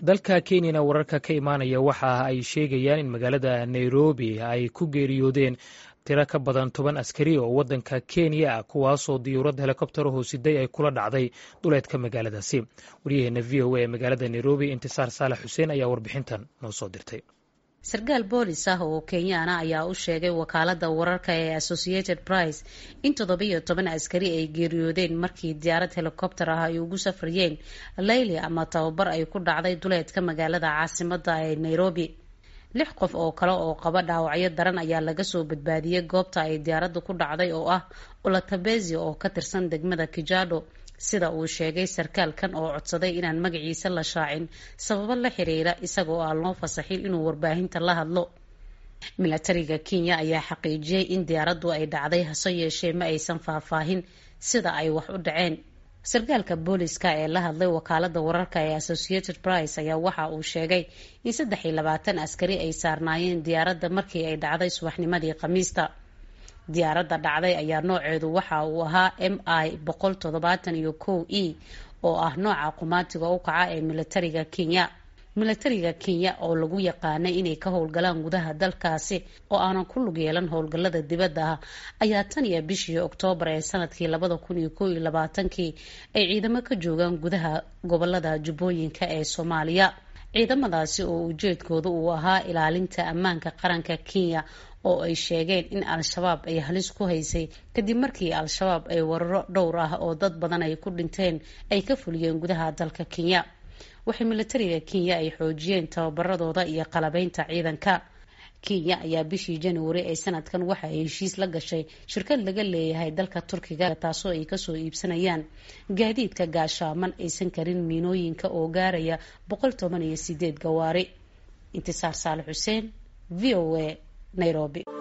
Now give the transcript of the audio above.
dalka kenyana wararka ka imaanaya waxa ay sheegayaan in magaalada nairobi ay ku geeriyoodeen tiro ka badan toban askari oo waddanka kenya ah kuwaasoo diyuurad helikobtero hoosiday ay kula dhacday duleedka magaaladaasi waryaheena v o a ee magaalada nairobi intisaar saalax xuseen ayaa warbixintan noo soo dirtay sarkaal boolis ah oo kenyaana ayaa u sheegay wakaalada wararka ee associated price in toddobiyo toban askari ay geeriyoodeen markii diyaarad helikobter ah ay ugu safrayeen layli ama tababar ay ku dhacday duleedka magaalada caasimada ee nairobi lix qof oo kale oo qaba dhaawacyo daran ayaa laga soo badbaadiyey goobta ay diyaaradda ku dhacday oo ah ulatabezi oo ka tirsan degmada kijado sida uu sheegay sarkaalkan oo codsaday inaan magaciisa la shaacin sababo la xiriira isagoo aan loo fasaxin inuu warbaahinta la hadlo milatariga kenya ayaa xaqiijiyey in diyaaraddu ay dhacday hase yeeshee ma aysan faahfaahin sida ay wax u dhaceen sarkaalka booliska ee la hadlay wakaalada wararka ee associated price ayaa waxa uu sheegay in saddex iyo labaatan askari ay saarnaayeen diyaaradda markii ay dhacday subaxnimadii khamiista diyaaradda dhacday ayaa nooceedu waxa uu ahaa m i boqol toddobaatan iyo kow e oo ah nooca qumaatiga u kaca ee milatariga kenya milatariga kenya oo lagu yaqaanay inay ka howlgalaan gudaha dalkaasi oo aanan ku lug yeelan howlgallada dibadda ah ayaa tan iyo bishii oktoobar ee sanadkii labada kun iyo kow iyo labaatankii ay ciidamo ka joogaan gudaha gobolada jubbooyinka ee soomaaliya ciidamadaasi oo ujeedkooda uu ahaa ilaalinta ammaanka qaranka kenya oo ay sheegeen in al-shabaab ay halis ku haysay kadib markii al-shabaab ay wararo dhowr ah oo dad badan ay ku dhinteen ay ka fuliyeen gudaha dalka kenya waxay milatariga kenya ay xoojiyeen tababaradooda iyo qalabeynta ciidanka kenya ayaa bishii januari ee sanadkan waxa ay heshiis la gashay shirkad laga leeyahay dalka turkiga taasoo ay kasoo iibsanayaan gaadiidka gaashaaman aysan karin miinooyinka oo gaaraya boqol toban iyo sideed gawaari intisaar saale xuseen v o a nairobi